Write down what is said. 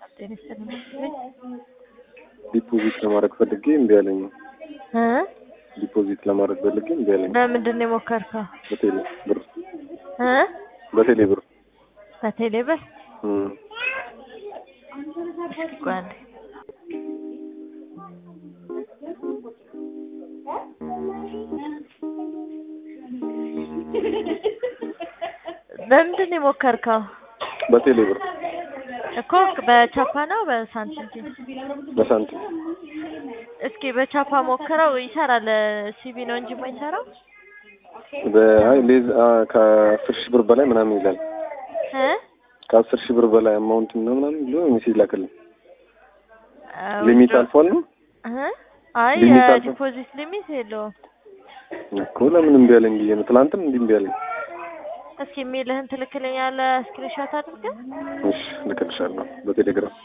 ጤና ይስጥልኝ። ዲፖዚት ለማድረግ ፈልጌ እምቢ አለኝ። እ ዲፖዚት ለማድረግ ፈልጌ እምቢ አለኝ። በምንድን ነው የሞከርከው? በቴሌ ብር እ በቴሌ ብር በቴሌ ብር? እም። እስኪ ቆይ አንዴ። በምንድን ነው የሞከርከው? በቴሌ ብር እኮ በቻፓ ነው በሳንቲም? በሳንቲም እስኪ በቻፓ ሞክረው ይሰራል። ሲቢ ነው እንጂ የማይሰራው በአይ ሌዝ አ ከአስር ሺህ ብር በላይ ምናምን ይላል። እ ከአስር ሺህ ብር በላይ አማውንት ነው ምናምን ብሎ ሜሴጅ ላከልኝ። አዎ፣ ሊሚት ድሮ- አልፏል ነው እ አይ ሊሚት አልፎ- የዲፖዚት ሊሚት የለውም። እኮ ለምን እምቢ አለኝ ብዬ ነው። ትናንትም እንዲህ እምቢ አለኝ። እስኪ የሚልህን ትልክልኛለህ ስክሪንሾት አድርገህ? እሺ ልክልሻለሁ በቴሌግራም